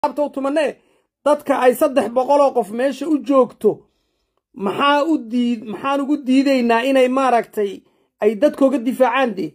laabta u tumanee dadka ay saddex boqoloo qof meesha u joogto maxaa u diid maxaan ugu diidaynaa inay maaragtay ay dadkooga difaacaan dee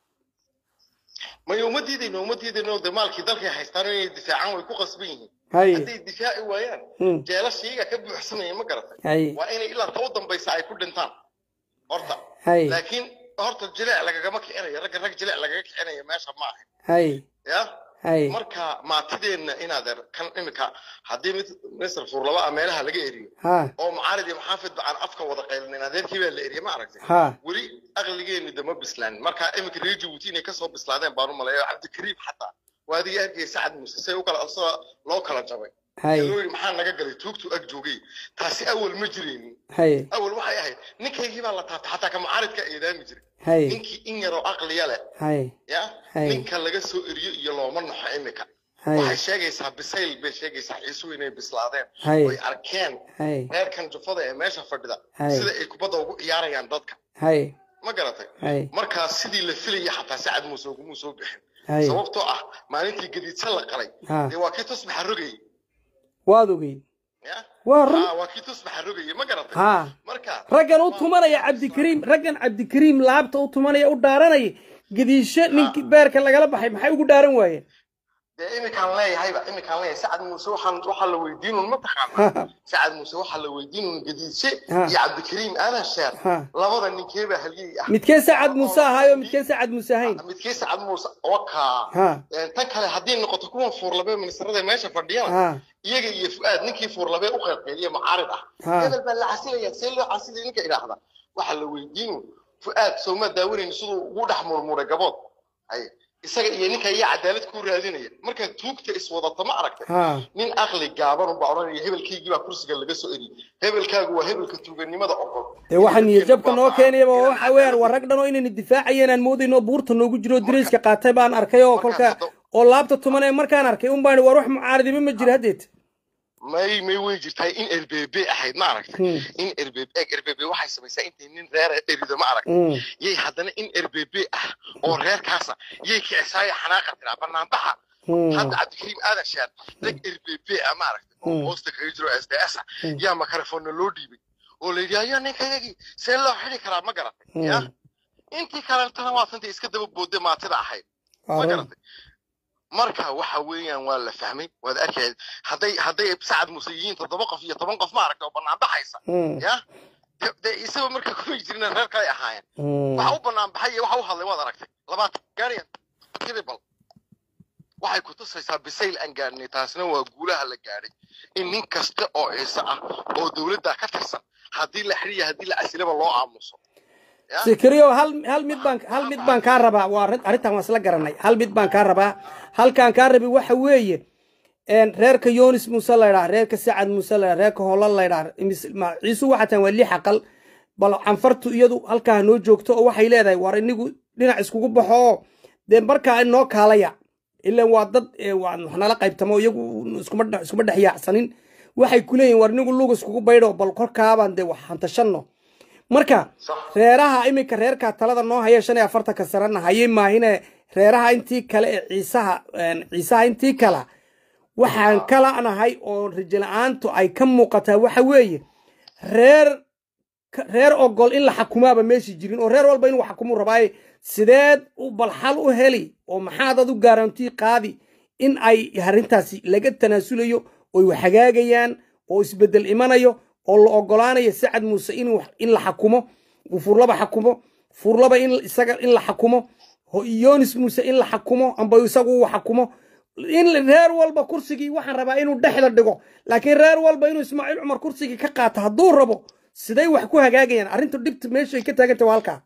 maya uma diidayno uma diidayno de maalkii dalkay haystaan inay difaacaan way ku qasban yihiin haye hadday difaaci waayaan Hmm. jeelasha iyaga ka buuxsamaya ma garatay haye waa inay ilaa ta u dambaysa ay ku dhintaan horta haye laakiin horta jileec lagagama kicinayo ragga rag jileec lagaga kicinayo meesha ma ahay haye ya haye marka maatideenna inaad er kan imika haddii mid minister fuurlaba ah meelaha laga eriyo ha oo mucaarid iyo maxaafidba aan afka wada qaylinin adeerkii baa la eriyay ma aragtay ha weli aqligeenu dama bislaanin marka iminka reer jabuuti inay kasoo bislaadeen baan u maleeya cabdikariim xataa waa adiga arkaya sacad muuse say u kala asagoo loo kala jabay haye loo yidhi maxaa naga galay tuugtu ag joogay taasi awal ma jiraynin haye awal waxay ahayd ninkaygii baa la taabtay xataa ka mucaaridka eedaami jiray haye ninkii in yaroo aqliya leh haye ya Hay. ninka laga soo eriyo iyo looma naxo imika haye waxay sheegaysaa bisayl bay sheegaysaa ciisuhu inay bislaadeen Hay. oy arkeen haye reerkan jufada ee meesha fadhida Hay. sida ay kubadda ugu ciyaarayaan dadka haye ma garatay haye markaa sidii la filaya xataa sacad muuse ugumuu soo bixin haye sababtoo ah maalintii gadiidsa la qalay Ha. dee waa kii tusbaxa rogayay waad ogeyd ya waa run Ah, waa kii tusbaxa rogayay ma garatay ha marka raggan u tumanaya cabdikariim raggan cabdikariim laabta u tumanaya u dhaaranaya gadiisho ninkii beerka lagala baxay maxay ugu dhaaran waayeen dee imikaan leeyahayba imikaan leeyahay sacad muuse waxaan waxaa la weydiinun ma taqaana sacad muuse waxaa la weydiinun gadiidse Ha. iyo cabdikariim aadan sheer Ha. labada ninkee baa halyey ah midkee sacad muuse ahaayo midkee sacad muuse ahayn midkee sacad muuse wakaa ha tan kale haddii noqoto kuwan fuurlabe ministrada meesha fadhiyana ha iyaga iyo fu'aad ninkii fuurlabe u qaybqeeliye mucaarid ah Ha. hebel baa la casilaya see loo casilaya ninka idhaahda waxaa la weydiinu fu'aad sooma daawanayni siduu ugu dhex murmuray gabood hay isaga iyo ninka iyo cadaalad ku raadinaya markaa tuugta iswadata ma aragtay ha nin aqli gaaban unbaa odhanaya hebelkaygii baa kursiga laga soo eriyey hebelkaagu waa hebelka tuuganimada ogol dee waxa niyadjabka noo keenayaba waxa weeyaan waa rag dhan oo inayna difaacayeen aan moodayno oo buurta noogu jiro oo dirayska qaatay baan arkay oo kolka oo laabta tumanaya markaan arkay un baan war wax mucaaridimo ma jira haddeed may may way jirtahay in rbb ahayd ma aragtay Hmm. in rbb eeg rbb waxay samaysaa intay nin reera erido ma aragtay Mm. yay haddana in rbb ah oo reerkaasa yay kicisaaya xanaaqa tiraa banaanbaxa Mm. hadda cabdikariim aadan shaar rag rbb ah ma aragtay oo Hmm. hoosta kaga jiro sds ah yaa makarafoonna loo dhiibay oo la yidhi ayaa ninkayagii see loo xidi karaa ma garatay ya Mm. intii kalentana waa tanta iska daba boodday maatida ahayd ma Waa run. garatay marka waxa weeyaan waa la fahmay waad arkayd hadday hadday sacad muuse yihiin toddoba qof iyo toban qof ma aragtay oo bannaan baxaysa Mm. ya de- dee isaga marka kuma jirin reer kale ahaayeen Mm. waxa u bannaan baxay iyo waxa u hadlay waad aragtay labaatan gaariyan tribal waxay ku tusaysaa bisayl aan gaadhnay taasna waa guulaha la gaadhay in nin kasta oo ciise ah oo dowladda ka tirsan haddii la xiriya haddii la casilaba loo aamuso Ya? sikriyo hal hal mid baan hal mid baan kaa rabaa waa arrin- arrintan waan isla garanay hal mid baan kaa rabaa halkaan kaa rabi waxa weeye een reerka yonis muuse la ydhaa reerka sacad muuse la ydhaa reerka holla la ydhaa imis- ma- ciisu waxa tan waa lix aqal bal canfartu iyadu halkaa noo joogto oo waxay leedahay war inigu dhinac iskugu baxo oo dee markaa inoo kaalaya ilan waa dad ee, waa wax nala qaybtamo iyagu iskuma dhex- iskuma dhex yaacsanin waxay ku leeyihin war inigu lug iskugu baydho bal korkaabaan dee wax hantashanno marka Sax. reeraha iminka reerka talada noo haya shan iyo afartanka sanana hayay maahine reeraha intii kale ee ciisaha een, ciisaha intii kala waxaan kala nahay oo rajo la-aantu ay ka muuqataa waxa weeye reer ka- reer ogol in la xakumaaba meeshii jirin oo reer walba inuu xakumuu rabaaye sideed u balxal u heli oo maxaad ad u gaarantii qaadi in ay arrintaasi laga tanaasulayo oy wax hagaagayaan oo isbeddel imanayo oo la ogolaanayo sacad muuse in wax- in la xakumo uu furlaba xakumo furlaba in isaga in la xakumo ho- yonis muuse in la xakumo amba isagu uu xakumo in reer walba kursigii waxaan rabaa inuu dhexda dhigo laakiin reer walba inuu ismaaciil cumar kursigii ka qaato hadduu rabo siday wax ku hagaagayaan arrintu dhibta meeshay ka taaganta waa halkaa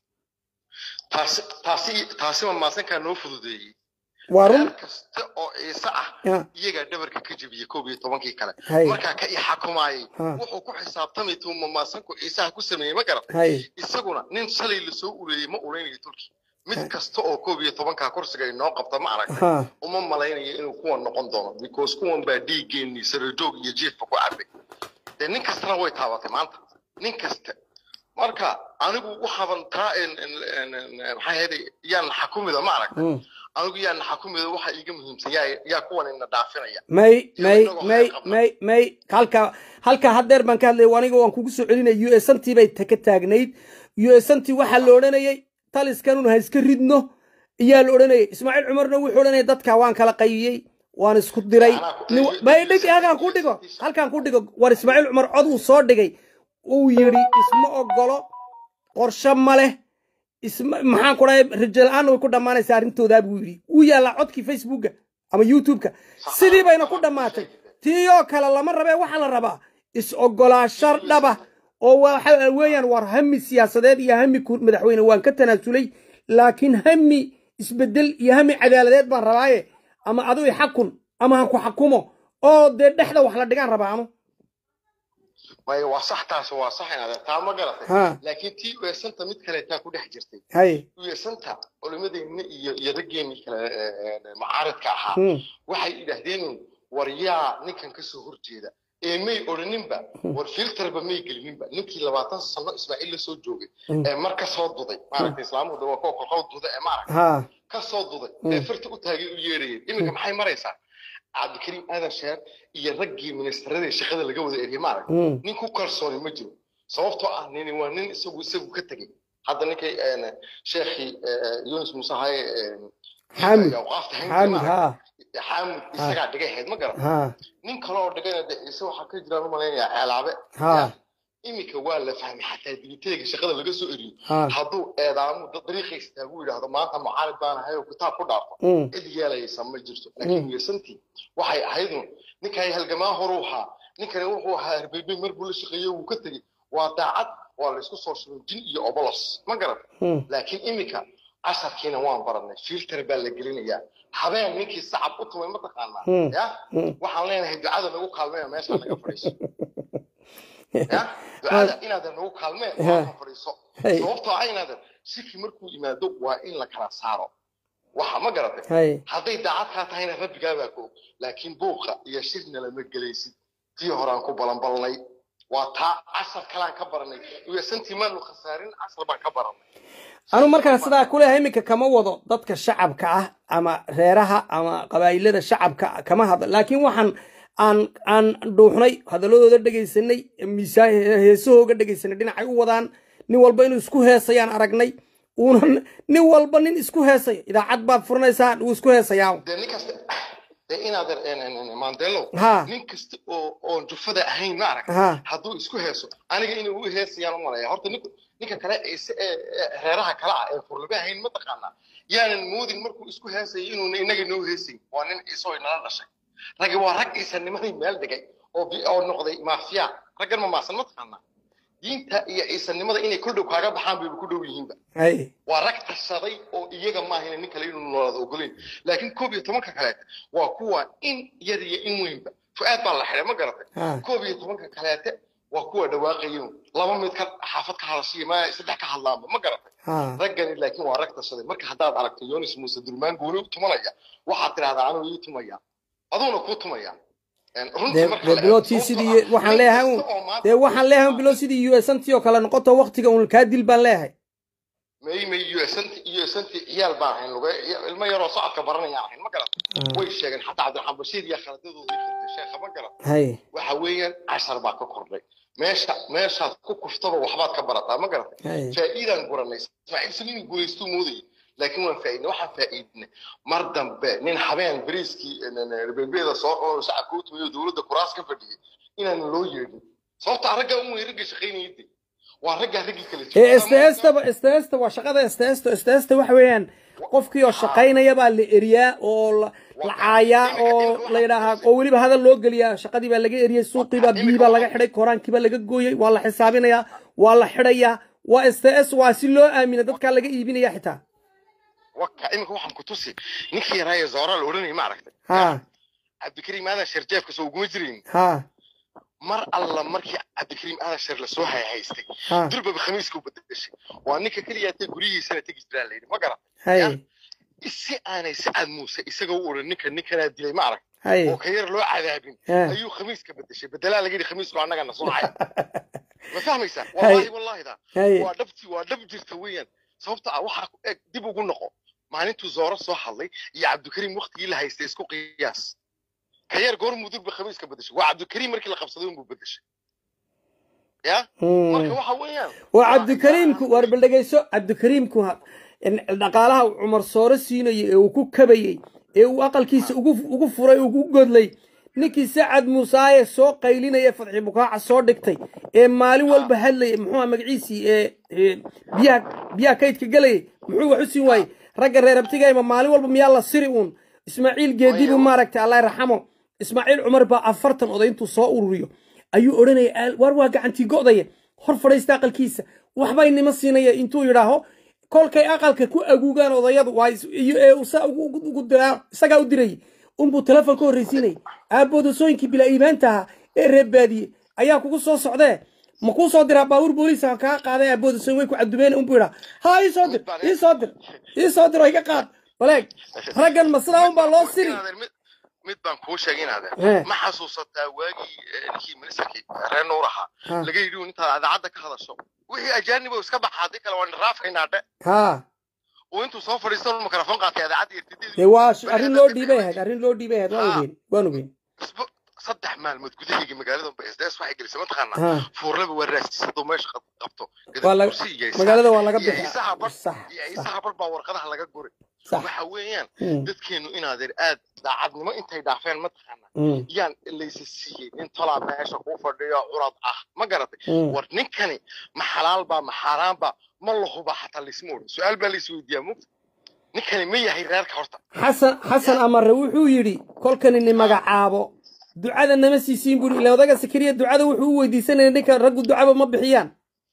taasi taasi taasi ma maasankaa noo fududeeyey waa run reer kasta oo ciise ah Ya. iyagaa dhabarka ka jebiyey koob iyo tobankii kale Hay. markaa ka i xakumaayay Ha. wuxuu ku xisaabtamay tuuma maasanku ciisaha ku sameeyey ma garat hay isaguna nin shalay lasoo ureeyey ma ureynayo turki mid kasta oo koob iyo tobankaa kursiga inoo qabta ma aragtay ha uma malaynayo inuu kuwan noqon doono because kuwan baa dhiiggeenii sarajoog iyo jiifka ku cabay dee nin kastana way taabatay maanta nin kasta marka anigu waxaaban taa maxaa yeelay yaan xakumida ma aragtay Mm. anigu yaa naxa ku mido waxa iiga muhiimsan yaa yaa kuwan ina dhaafinaya may may inagoo may khayr qabna. may may halka halka haddeer baan ka hadlaya aniga waan kugu soo celinaya u s antii bay ta- ka taagnayd u s antii waxaa la odhanayay taliskanun ha iska ridno iyaa la odhanayay ismaaciil cumarna wuxuu odhanayay dadka waan kala qaybiyey waan isku diray Anaa ku- Nin- may dhig halkaan ku dhigo halkaan ku dhigo war ismaaciil cumar cod uu soo dhigay uu yidhi isma ogolo qorshe ma leh isma maxaan ku dhahay rajo la-aanna way ku dhammaanaysaa arrintoodaa buu yidhi wuu yaallaa codkii facebooka ama youtubeka sidii bayna ku dhammaatay tiiyoo kale lama rabee waxaa la rabaa is-ogolaasho dhaba oo waxa weeyaan war hami siyaasadeed iyo hami ku- madaxweyne waan ka tanaasulay laakiin hami isbedel iyo hami cadaaladeed baan rabaaye ama adu i xakun ama ha ku xakumo oo dee dhexda wax la dhigaan rabaa anu maya waa sax taas waa sax inaad taa ma garatay Ha. laakiin tii weesanta mid kale taa ku dhex jirtay hay weesanta culimadeenna iyo iyo raggeenii kale ee, ee, macaaridka ahaa Hmm. waxay idhaahdeen war yaa ninkan ka soo horjeeda ee may odhaninba war filterba may gelininba ninkii labaatan sano ismaaciil la soo joogay Mm. ee mar ka soo duday maaragtay islaamuhu de waa kuwa kolkol duda ee maaragtay ha ka soo duday ee farta u taagay u yeerayeen iminka maxay maraysaa cabdikariim aadan sheer iyo raggii ministarada shaqada laga wada eriyay maaragtay Hmm. nin ku kalsooni ma jiro sababtoo ah nini waa nin isagu isagu ka tegey hadda ninkay een, sheekhii ee, yunis muuse haye een, Xaamid. awqaafta hayntii xaamid maaragtay. ha xaamid isagaa dhigay ahayd ma garan ha nin kale oo dhigayna de ciise waxaa ka jiraan umalaynaya ceelaabe Ha. iminka waa la fahmay xataa digiteega shaqada laga soo eriyey Ha. hadduu eedaamu da- dariiqa istaagu yidhaahdo maanta mucaalid baan ahay oo kitaab ku dhaafo Hmm. cid yeelaysa ma jirto laakiin yeesantii waxay ahaydun ninkay halgamaa horuu ahaa ninkani wuxuu ahaa herbeybey mar buu la shaqeeyey wuu ka tegey waa daacad waa la isku soo shubay jin iyo obolos ma garan Hmm. laakiin iminka casharkiina waan baranay filter baa la gelinayaa habeen ninkii sacab u tumay ma taqaanaa Hmm. ya Hmm. waxaan leenahay ducada nagu kaalmeeya meesha naga fadhiiso ya ducada inaadan nagu kaalmeen waa ka fadhiiso Hey. sababtoo ah inaadan shiki markuu yimaado waa in la kala saaro waxa ma garatay hay hadday daacad kaa tahayna rabbigaa baa koog laakiin buuqa iyo shirna lama gelaysid tii horaan ku balanbalnay waa taa cashar kalaan ka baranay uyasantii maanu khasaarin cashar baan ka baranay anu markaan sidaa kuleeyahay iminka kama wado dadka shacabka ah ama reeraha ama qabaa'ilada shacabka kama hadlo laakiin waxaan aan aan dhuuxnay hadalladooda dhegaysanay miisaan heesahooga dhegaysanay dhinacay u wadaan nin walba inuu isku heesayaan aragnay uuna nin walba nin isku heesaya idaacad baad furanaysaa wuu isku heesayaa dee nin kasta dee inaadan mandelo Ha. nin kasta oo oon jufada ahayn ma arag Ha. hadduu isku heeso aniga inuu u heesayaan u malaya horta ninku ninka kale ciise ee ee reeraha kale ah ee furlaba ahayn ma taqaanaa yaanan moodin markuu isku heesayay inuuna inaga noo heesayn waa nin ciise oo inala dhashay raggi waa rag ciisanimadii meel dhigay oo bi- oo noqday maafiya raggan ma maasan ma taqaanaa diinta iyo ciisanimada inay kul dhow kaaga baxaan bayba ku dhow yihiinba hay waa rag tashaday oo iyaga maahina nin kale inuu noolaada ogolayn laakiin koob iyo tobanka kaleeta waa kuwa in yar iyo in weynba fu-aad baa la xidhay ma garatay Ha. koob iyo tobanka kaleete waa kuwa dhawaaqayin laba mid ka xaafad ka hadashiya ma saddex ka hadlaanba ma garatay ha raggani laakiin waa rag tashaday marka haddaad aragto yonis muuse durmaan gooni u tumanaya waxaad tidhahdaa anuu ii tumaya aduuna kuu tumaya Een, runtii dee marka dee la eego, bilowtii sababtoo sidii ah, waxaan nin leeyahay kasta uun oo maanta- dee waxaan leeyahay un bilow sidii u s antii oo kale noqoto waktiga uun kaa dil baan leeyahay may may usanti usanti ciyaal baan ahayn luga ilmo yaroo socodka baranayaan ahayn ma garata way sheegeen xataa cabdiraxmaan bashiir iyo khaladadoodii xirtay sheekha ma garata hay waxa weeyaan cashar baa ka kordhay meesha meeshaad ku kuftaba waxbaad ka barataa ma garata hay faa'iidaan guranay ismaaciil sali inuu guulaystuu moodayay laakiin waan faa'iidnay waxaan faa'iidnay mar dambe nin habeen bariiskii bebeeda soo qabo shacabka u tumayo dowladda kuraas ka fadhiyay inaan loo yeedhin sababta raggaa un way ragga shaqaynayay de waa raggaa raggii kale ee stesta stesta waa shaqada stesta stesta waxa weeyaan qofkii oo shaqaynaya baa la eriyaa oo la la caayaa oo la yidhaahaa oo weliba hadal loo geliyaa shaqadii baa laga eriyey suuqii baa biyii baa laga xidhay koraankii baa laga gooyey waa la xisaabinayaa waa la xidhayaa waa s t s waa si loo aamina dadkaa laga iibinaya xitaa waka iminka waxaan ku tusi ninkii yaraaye zoora la odhanayay ma aragtay ha cabdikariim aadan sheer jeefka soo uguma jirayn ha mar alla markii cabdikariim aadan sheer lasoo hayhaystay ha durbaba khamiiska u bedeshay waa ninka keliyaatee guryihiisana tegi jiraa layidhi ma garan hay si aanay sacad muuse isagoo u odhan ninka ninkanaa dilay ma arag hay oo ka yar loo cadaabin ha ayuu khamiiska bedeshay bedelaa laga yidhi khamiisku annagana soo caya ma fahmaysaa Hay. wallahi wallahi da hay waa dhabtii waa dhab jirta weeyaan sababta ah waxaa ku eg dib ugu noqo maalintuu zooro soo hadlay iyo cabdikariim waktigii la haystay isku qiyaas ka yar goor mudurba khamiiska bedeshay waa cabdikariim markii la qabsaday unbuu bedeshay ya marka waxa weeyaan waa cabdikariimku waar bal dhegeyso cabdikariimku ha- in dhaqaalaha uu cumar sooro siinayay ee uu ku kabayey ee uu aqalkiisa ugu ugu furay ugu godlay ninkii sacad muusaaye soo qaylinaya fadxi bukaaca soo dhigtay ee maalin walba hadlayay muxuu magaciisii ee ee biyaha biyaha kaydka gelayay muxuu wax u siin waayey ragga reer abtigayma maalin walba miyaa la siri uun ismaaciil geedi buu maaragtay allah raxamo ismaaciil cumar baa afartan oday intuu soo ururiyo ayuu odhanaya "Aal- waar waa gacantii go'daya hor fadhiista aqalkiisa waxbay nima siinaya intuu yidhaaho kolkay aqalka ku aguugaan odayadu waa is- iyo ee uu saa ugu- ugu- ugu diraa isagaa u dirayay unbuu telefoon ka horreysiinayay aaboodasooyinkii bilaa iimaanta ahaa ee reer baadiye ayaa kugu soo socdee ma kuu soo diraa baabuur booliisa kaa qaaday aaboodasooyin way ku cadubeen unbuu yidhaa haa ii soo dir ii soo dir ii soo dir oo iga qaad baleeg raggan ma sidaa unbaa loo siri Inaadeer, mid- mid baan kuu sheegay He. inaadeer ma xasuusataa waagii eh, ninkii ministerkii reer nuur ahaa Ha. laga yidhi un intaad idaacadda ka hadasho wixii ajaanibo iska baxa haddii kale waan raafaynaa dhe haa oo intuu soo fadhiisto mikrofon qaatay idaacadda irtidii dee waa sh- arrin loo dhiibay ahayd arrin loo dhiibay ahayd waan ogeyn waan ogeyn isbu- saddex maalmood gudahayga magaalada sds waxay gelisay mataqaanaa Ha. fuurlaba waa raasisado meesha qab- qabto Waa la- Kursi iyo magaalada waa laga iyo bixi isaha bar sax iyo isaha bar baa warqadaha laga guray sax waxa weeyaan Mm, dadkeenu inaadeer aad daacadnimo intay dhaafeen mataqaanaa mm, yaan laysa siiyey nin tolaa meesha kuu fadhiyo curad ah ma garatay mm. war ninkani ma xalaal baa ma xaaraan baa ma la huba xataa laysma odhan su-aal baa laisweydiiyaa mugta ninkani ma yahay reerka horta xasan xasan amare wuxuu yidhi kolkani ni magacaabo ducada nama siisiin buri ila odaga sakariya ducada wuxuu u weydiisanaya ninka raggu ducaba ma bixiyaan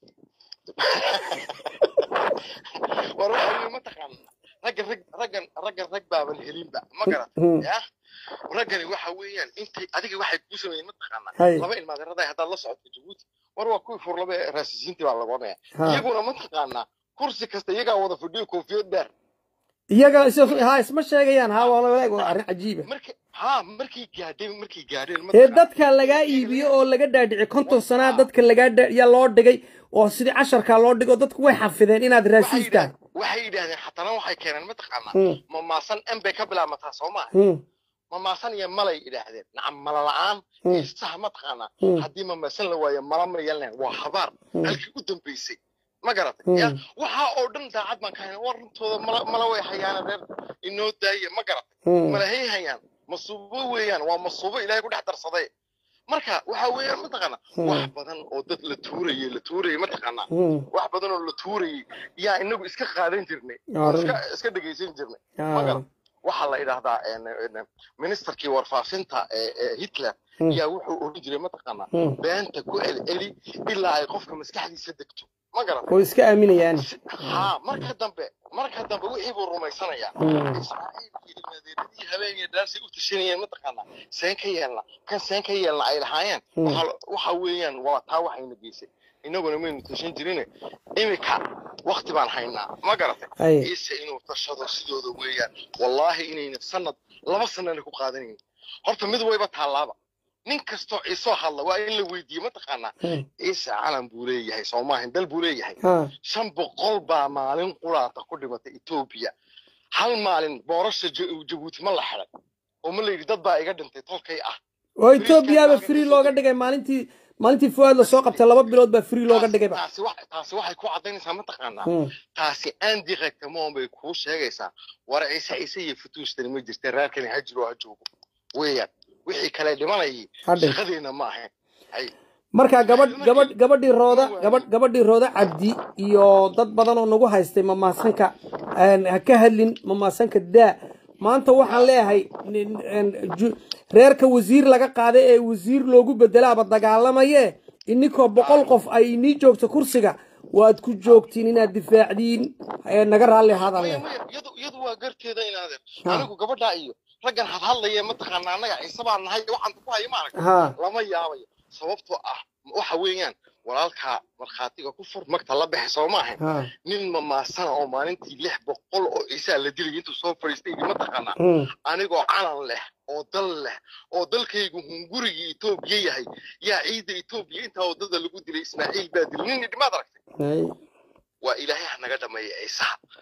war waxa weeye mataqaana raggan rag raggan raggan rag baaban helinba ma garatay Mm, ya raggani waxa weeyaan intay adiga waxay kuu sameeyeen mataqaanaa hay laba ilmaadeeraday haddaad la socodka jabuuti war waa kuwii furlaba ee raasisiintii baa lagu odhanaya ha iyaguna mataqaanaa kursi kasta iyagaa wada fadhiyo koofiyad dheer iyaga is- ha isma sheegayaan ha waa walaag waa arrin cajiiba markay ha markay gaadheen markay gaadheen ee mataqaanaa dadka lagaa iibiyo oo laga dhaadhici konton sanaa dadka lagaa dha- yaa loo dhigay oo sidii casharkaa loo dhigo dadku way xafideen inaad waxay raasiis tahay yidhahdeen waxay yidhaahdeen xatana waxay keeneen mataqaanaa Mm, mamaasan m bay ka bilaamataa soo maaha mm, mamaasan iyo malay yidhaahdeen nacam mala la-aan mm, isaha mataqaanaa mm, haddii mamaasan la waayo mala ma yeelnayn waa habaar mm, halkii u dambaysay ma garatay ya mm, waxaa oo dhan daacad baan ka hayna war runtooda mala mala way hayaana reer inoo daaya ma garatay mm. malahay hayaan masuubo weeyaan waa masuubo ilaahay ku dhex darsaday marka waxa weeyaan mataqaanaa wax badan oo dad la tuurayay la tuurayay mataqaanaa Mm, wax badan oo la tuurayay yaa inagu iska qaadan jirnay oo arrin iska iska dhegaysan jirnay ma ah, garan waxaa la idhaahdaa en- en- ministerkii warfaafinta ee ee hitler mm, yaa wuxuu oran jiray mataqaanaa mm. beenta ku celceli ilaa ay qofka maskaxdiisa degto ma garan oo iska aaminayaan ha marka dambe marka dambe wixii buu rumaysanayaa Mm, israa'iilkii ilmaadeeradii habeenkii dhaarsay u tashanayeen mataqaanaa seen ka yeelna kan seen ka yeelna ay lahaayeen mm, waxa waxa weeyaan waa taa waxayna geysay innaguna maynu tashan jirine imika wakti baan haynaa ma garatay hay ciise inuu tashado sidooda weeyaan wallaahi inayna sanad laba sanana ku qaadanayn horta mid wayba taallaaba nin kastoo ciisoo hadla waa in la weydiiye mataqaanaa mm, ciise calan buu leeyahay soomaahin dal buu leeyahay ha shan boqol baa maalin quraata ku dhimatay etoobiya hal maalin boorasha Ja- jabuuti ma la xiday oo ma la yidhi dad baa iga dhintay tolkay ah oo etoobiyaaba free looga dhigay maalintii maalintii fuaad la soo qabtay laba bilood baa free looga Taasi- dhigayba taasi wa- taasi waxay ku caddaynaysaa mataqaanaa Mm, taasi aan directement bay kuu sheegaysaa war ciise ciise iyo futuustani ma jirta reerkani ha jiro ha joogo weeyaan wixii kale dhimanayay hadhay shaqadeena ma ahayn hay marka gabadh gabadh gabadhii rooda gabadh gabadhii rooda cabdi iyo dad badan oo nagu haystay mamaasanka een, ha ka hadlin mamaasanka daa maanta waxaan leeyahay nin- een, ju- reerka wasiir laga qaaday ee wasiir loogu bedelaaba dagaalamaye ininkoo boqol qof ay inii joogto kursiga waad ku joogtiin inaad difaacdiin ee naga raalli ahaadaan maya leh maya iyadu iyadu waa garteeda inaadeer Ha. anigu gabadhaa iyo raggan hadhadlaya mataqaanaa annaga ciise baan nahay waxaan ku haya maaragta ha lama yaabayo sababtoo ah waxa weeyaan walaalkaa markhaatiga ku fur magta la baxay soo maahan ha nin mamaasana oo maalintii lix boqol oo ciisaa la dilay intuu soo fadhiistay yidhi mataqaanaa mm, anigoo calan leh oo dal leh oo dalkaygu hungurigii etoobiya yahay yaa ciidda etoobiya intaa waddada lagu dilay ismaaciil baa dilay nin idhimaad aragtay hay, waa ilaahay ha naga dhameeya ciisaha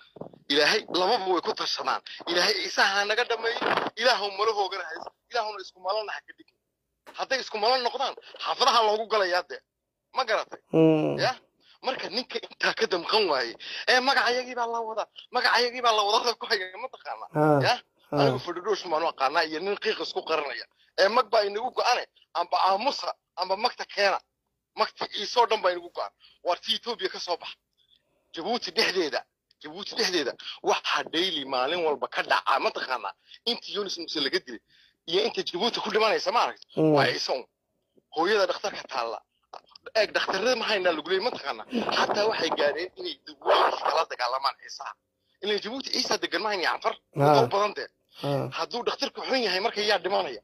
ilaahay lababa way ku tashadaan ilaahay ciisaha ha naga dhameeyo ilaahu malahoogana hayso ilaahuna isku malana ha ka dhigin hadday isku malo noqdaan xaafadaha loogu galayaa dee ma garatay Mm. ya marka ninka intaa ka damqan waaye ee magacayagii baa la wadaa magacayagii baa la wadaa ku haya mataqaana Ha, ya ha. anigu fadhidhoosh maanu aqaanaa iyo nin qiiq isku qaranaya ee mag baa inagu go-ane amba aamusa amba magta keena magta ciisoo dhan baa inagu go-an waar ti etoobiya ka soo baxa jabuuti dhexdeeda jabuuti dhexdeeda waxaa daily maalin walba ka dhacaa mataqaanaa inta yunis muse laga dilay iyo inta jabuuti ku dhimanaysa ma aragta Mm. waa ciise un hooyada dhakhtarka taalla eeg dhakhtarada ma haynaa lagu leeyay mataqaanaa xataa waxay gaadheen inay dawooyinkii kala dagaalamaan ciisaha ilan jabuuti ciisa degan ma hayna canfar Ha. u badan dee Ha. hadduu dhakhtarku xun yahay marka yaa dhimanaya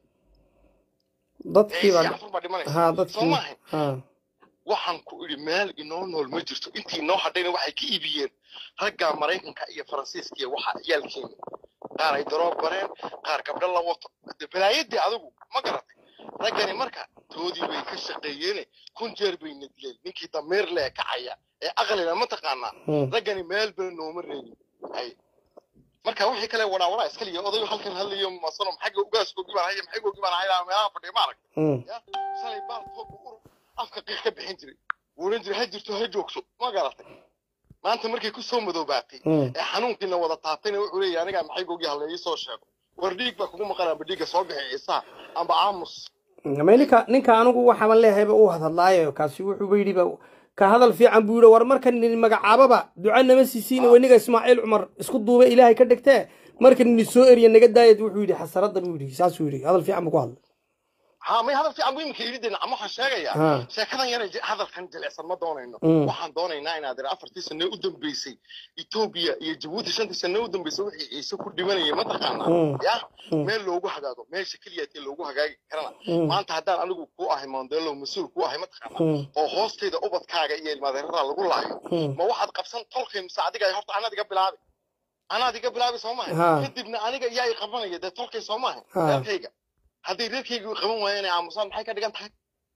dadkii ciise baa canfar baa dhimanaysa ha soo dadkii maaha ha waxaan ku idhi meel inoo nool ma jirto intii inoo hadhayna waxay ka iibiyeen ragga maraykanka iyo faransiiska iyo waxa ciyaalkeena qaar ay daroob bareen qaar gabdho la wato de balaayadii adigu ma garatay raggani marka toodii bay ka shaqeeyeene kun jeer bayna dileen ninkii dameer lee kacaya ee aqlina mataqaanaa Mm. raggani meel ba nooma reebin hay marka wixii kale wadaa wadaa iska liya odayo halkan hadlayo masano maxagga ugaaskoogi baan haya maxaygoogi baan haya meelaha fadhiya ma arag Mm. ya shalay baal toob ur afka qiiq ka bixin jiray wuuran jiray ha jirto ha joogso ma garatay maanta markay ku soo madoobaatay Mm. ee xanuunkiina wada taabtayna wuxuu leeyahay anigaa maxaygoogi halleeyi soo sheego war dhiig baa kugu maqan amba dhiigga soo bixi ciisaha amba aamus ma ninka ninka anigu waxaaban leehayba uu hadlaayo kaasi wuxuuba yidhiba ka hadal fiican buu yidhi war marka nin magacaababa duca nama siisiina weniga ismaaciil cumar isku duube ilaahay ka dhigtee marka nini soo eriya naga daayad wuxuu yidhi xasaradda buu yidhi saasuu yidhi hadal fiican buu ku hadlay ها ما هذا في عم يمكن يريد نعم waxaan sheegaya ها. sheekadan yar hadalkan jilicsan ma doonayno Mm. waxaan doonaynaa inaad ira afartii sano u dambeysay Ethiopia iyo Djibouti shantii sano u dambeysay wixii ciise ku dhimanayay ma taqaanaa Mm. ya Mm. meel loogu hagaago meesha kaliya tii loogu hagaagi karana Mm. maanta haddaan anigu ku ahay Mandela mas'uul ku ahay ma taqaanaa Mm. oo hoostayda ubadkaaga iyo ilmadeerada lagu laayo Mm. ma waxaad qabsan tolkay mise adiga ay horta anaad iga bilaabi anaad iga bilaabi soo maaha Ha. kadibna aniga yaa i qabanaya dee tolkay soo maaha Ha. reerkayga hadday reerkayga i qaban waayeen ay aamusaan maxay ka dhigan tahay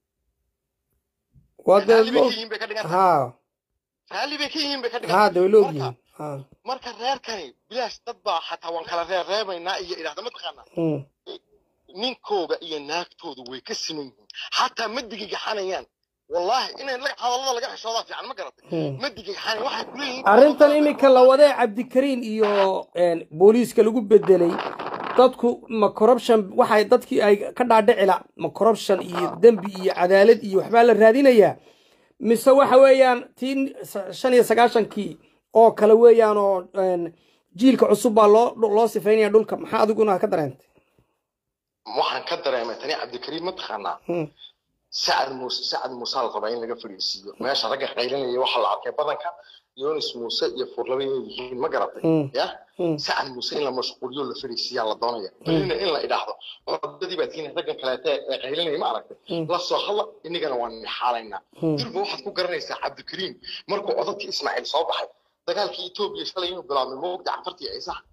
waa raalli bay ka dee yihiin bay ka dhigan tahay ha raalli bay ka yihiin bay ka dhigan ha tahay dee way la Marka- ogyihiin ha marka reerkani bilaash dad baa xataa waan kala reer reebaynaa iyo idhaahda mataqaanaa Mm. ninkooga iyo naagtoodu way ka siman yihiin xataa ma digigaxanayaan wallaahi inay la- hadallada laga xishoodaa fiican ma garatay Mm. ma digigaxanayan waxay ku leeyihiin arrintan iminka la wadee cabdikariin iyo een, booliiska lagu bedelay dadku ma corruption waxay dadkii ay ka dhaadhicila ma corruption iyo dembi iyo cadaalad iyo waxbaa la raadinayaa mise waxa weeyaan tii shan iyo sagaashankii oo kale weeyaan oo een, jiilka cusub baa loo loo sifaynaya dhulka maxaa adiguna ka dareentay waxaan ka dareemay tani cabdikariim ma taqaanaa Mm. sacad muuse sacad muuse la rabaa in laga fadhiisiiyo meesha ragga qaylinaya waxaa la arkay badanka yonis muuse iyo furlaba inay yihiin ma garatay Mm. ya Mm. sacad muuse in la mashquuliyo la fadhiisiiyaa la doonaya berrina in la idhaahdo odadii baad kiina raggan kaleete ee qaylinaya ma aragtay Mm. la soo hadla inagana waan nixaalaynaa Mm. durba waxaad ku garanaysaa cabdikariim markuu odadkii ismaaciil soo baxay dagaalkii etoobiya shalay inuu bilaabmay moogta cafartii ciisaha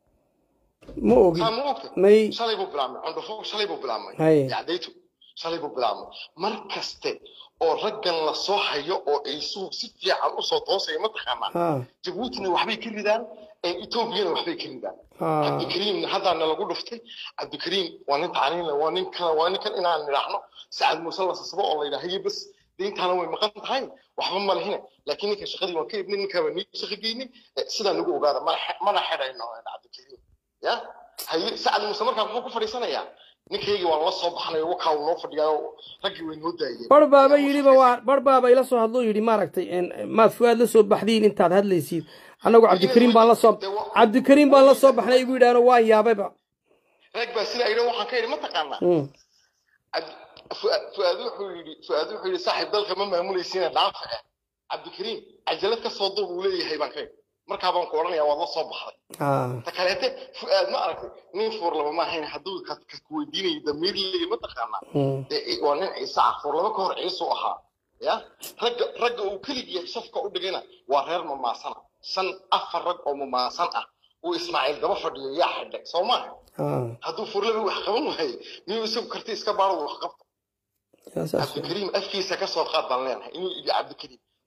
ma ogi saa ma ogta may shalay buu bilaabmay cundhufo shalay buu bilaabmay Haye. yacdaytu shalay buu bilaabmay mar kaste oo raggan la soo hayo oo ciisuhu si fiican usoo toosaya mataqaanaa ha jabuutina waxbay ka ridaan etoobiyana waxbay ka ridaan ha cabdikariimna haddaana lagu dhuftay cabdikariim waa nin tacliinle waa ninkan waa ninkan inaan nidhaahno sacad muuse la sasabo oo la yidhaha haye bas deyntaana way maqan tahay waxba ma lehine laakiin ninka shaqadii waan ka ibnay ninkaaba nii shaqo geynay Eh, sidaa nagu ogaada mana xe- mana xidhayno eh, cabdikariim ya haye sacad muuse markaa muxuu ku fadhiisanayaa ninkaygii waan la soo baxnay wakaa uu noo fadhiyaayo raggii way noo daayeen bar baaba yidhiba waa bar baaba ila soo hadloo yidhi maaragtay een, maad fuaad la soo baxdiin intaad hadlaysiid annagu cabdikariim baan la soo cabdikariim baan la soo baxnay igu yidhaahno waan yaabayba rag baa sidaa idhan waxaan ka idhi ma taqaanaa Mm. عبد- فؤاد فؤاد wuxuu yidhi فؤاد wuxuu yidhi saaxiib dalka ma maamulaysiina dhaafa ah cabdikariim cajalad ka soo duub uu leeyahay baan ka yidhi markaa baan ku odhanayaa waad la soo baxday Ah. ta kaleete fu'aad ma aragtay nin fuur laba ma ahayn hadduu ka ka weydiinayay damiir leeyahay ma taqaanaa Mm. dee ci- waa nin ciise ah fuur laba ka hor ciise u ahaa ya ragga ragga uu keligii safka u dhigayna waa reer mamaasana shan afar rag oo mamaasan ah uu ismaaciil daba fadhiyo yaa xidhay soo maaha Ah. hadduu fuurlaba wax qaban waayo miyuu isagu karti iska baaro wax qabto yaa saas weeye. cabdikariim afkiisa ka soo qaad baan leenahay inuu ibi cabdikariim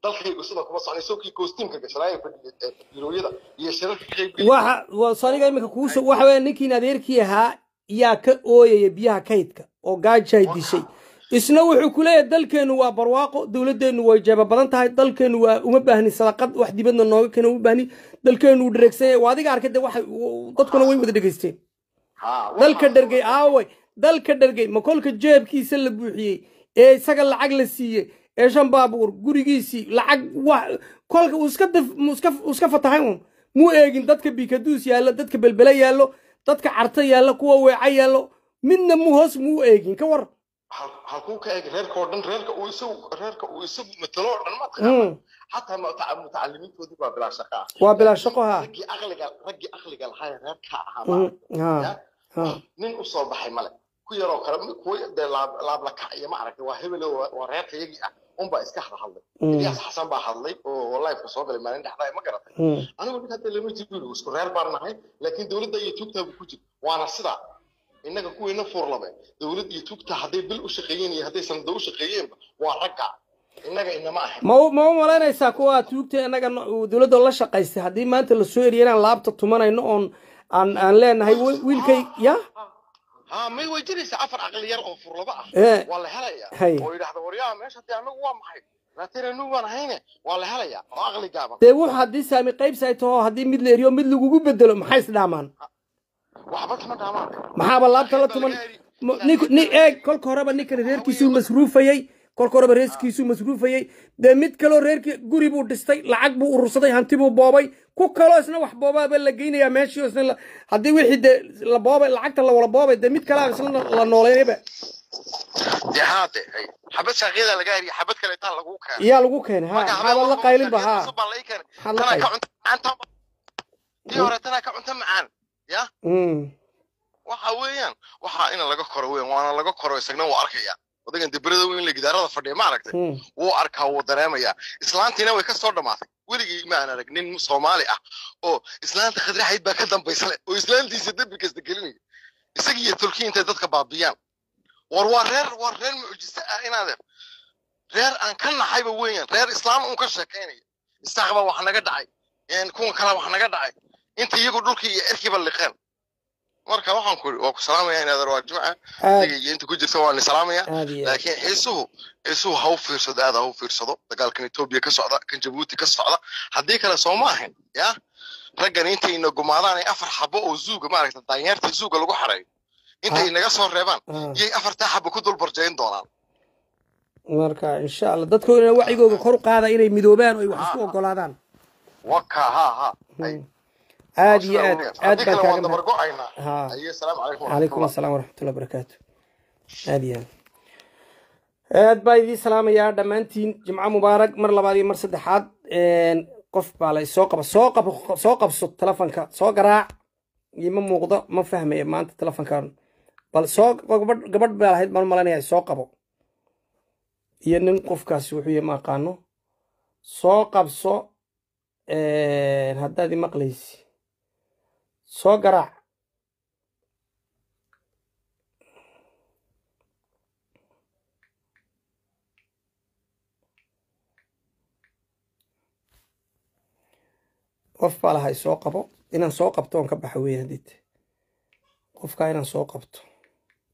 dalkaygu sida kuma socnay sawkii kostiimka gashanaayo fadhiyooyada iyo shirarka ka qayb waxa waa saniga iminka kuusoo waxa weeye ninkiin adeerkii ahaa yaa ka ooyaya biyaha kaydka oo gaajay dishay isna wuxuu ku leeyahay dalkeennu waa barwaaqo dowladdeennu way jeeba badan tahay dalkeennu waa uma baahni sadaqad wax dibadna nooga keena uma baahni dalkeennu uu dhereegsan yahay waa adiga arkay de waxa dadkuna way wada dhegaysteen dalka dhergey aaway dalka dhergey ma kolka jeebkiisa la buuxiyey ee isaga lacag la siiyey ee shan baabuur gurigiisii lacag wax kolka uu iska dif iska iska fatahay un muu eegin dadka bikaduus yaallo dadka belbele yaallo dadka carta yaallo kuwa weeca yaallo midna muu hoos muu eegin ka war halkuu ka eeg reerka oo dhan reerka uu isagu reerka uu isagu matalo oo dhan ma taqaana xataa mutacalimiintoodii baa bilaa shaqa ah waa bilaa shaqo ha raggii aqliga raggii aqliga lahaa reerka ahaa nin u soo baxay male ku yaroo kale kuwa dee laab la kac iyo ma aragtay waa hebel waa reerka yagii ah unbaa iska hada hadlay ilyaas xasan baa hadlay oo lifeka soo galay maalin dhexdaa ma garatay anigu ninka hadda lama jiro isku reer baan nahay laakiin dowladda iyo tuugtaabu ku jir waana sidaa innaga kuweyna fuurlabe dowlad iyo tuugta hadday bil u shaqeeyeen iyo hadday sanado u shaqeeyeenba waa ragga innaga inama ahayn ma ma u malaynaysaa kuwa tuugta innaga dowladda la shaqaystay haddii maanta lasoo eriyo inaan laabta tumanayno oon aan aan leenahay wiilkay ya ها ما يوجدنيش عفر عقل يرغب في الرضاعة إيه. والله هلا هي. يا ويلحظ وريا مش هتي أنا قوام محي لا ترى نو أنا هنا والله هلا يا عقلي جابا dee wuxu haddii saami qaybsi ay taho haddii mid la eriyo mid lagugu bedelo maxay isdhaamaan وحبت ما دامك maxaaba laabta la tuman Ma- nink ni eeg kolka horeba ninkan reerkiisuu masruufayey kolka horeba reerkiisuu masruufayey dee mid kaloo reerkii guri buu dhistay lacag buu urursaday hanti buu boobay ku kaloo isna wax boobaaba la geynayaa meeshii oo isna la- haddii wixii dee la boobay lacagta la wala boobay dee mid kalaa isna la nooleynayba دي هذا هي حبت شغيلة لقاري حبت كلا يطلع لقوك iyaa lagu keenay ha maxaaba la qaylinba ha Maxaa la تنا qaylin? كعنت أنت دي هورا تنا كعنت معان يا Mm. waxa weeyaan waxa in laga koro weyn waana laga koro isagna wuu arkaya odagan dibrada weyn la gidaarada fadhiya ma aragtay Mm. wuu arkaa wuu dareemayaa islaantiina way ka soo dhammaatay weligii ma aan arag nin soomaali ah oo islaanta khadraxayd baa ka dambaysa leh oo islaantiisa dembi kasta gelinaya isagii iyo tulkii intay dadka baabiyaan war waa reer waa reer mucjise ah inaade reer aan ka naxayba weeyaan reer islaam uun ka sheekaynaya istaaqba wax naga dhacay een kuwan kale wax naga dhacay inta iyagu dhulkii iyo erkiiba liqeen marka waxaan ku waa ku salaamaya inaad waa jimca aad adiga iyo inta ku jirta waa ni salaamaya aad iyo aad. laakiin xiisuhu xiisuhu ha u fiirsado aad ha u fiirsado dagaalkan etoobiya ka socda kan jabuuti ka socda haddii kale soo ma ahayn ya raggan intayna gumaadaan ay afar xabo oo zuuga maaragta daanyeerta zuuga lagu xareeyo intay Ah. naga soo reebaan Ah. iyay afartaa xabo ku dul barjayn doonaan marka insha allah dadkoodana wacigooga kor u qaada inay midoobaan oo ay wax isku ogolaadaan waka ha ha ay aad iyo aad aad haddii baan kale kaaga waan mahad dabargo'aynaa ha aye asalaamu calaykum calaykum waraxmatullah asalaam waraxmatullahi wabarakaatu aad iyo aad aad baa idiin salaamayaa dhammaantiin jimco mubaarak mar labaad iyo mar saddexaad Een, qof baa lay soo qaba soo qab soo qabso telefonka soo garaac ima muuqdo ma fahmaya maanta telefonkan bal soo gabadh gabadh baa lahayd baan malanaya soo qabo iyo nin qofkaasi wuxuu yahay ma aqaano soo qabso een, haddaad imaqlaysi soo garaac qof baa lahay soo qabo inaan soo qabto oon ka baxa weeyaan hadid qofkaa inaan soo qabto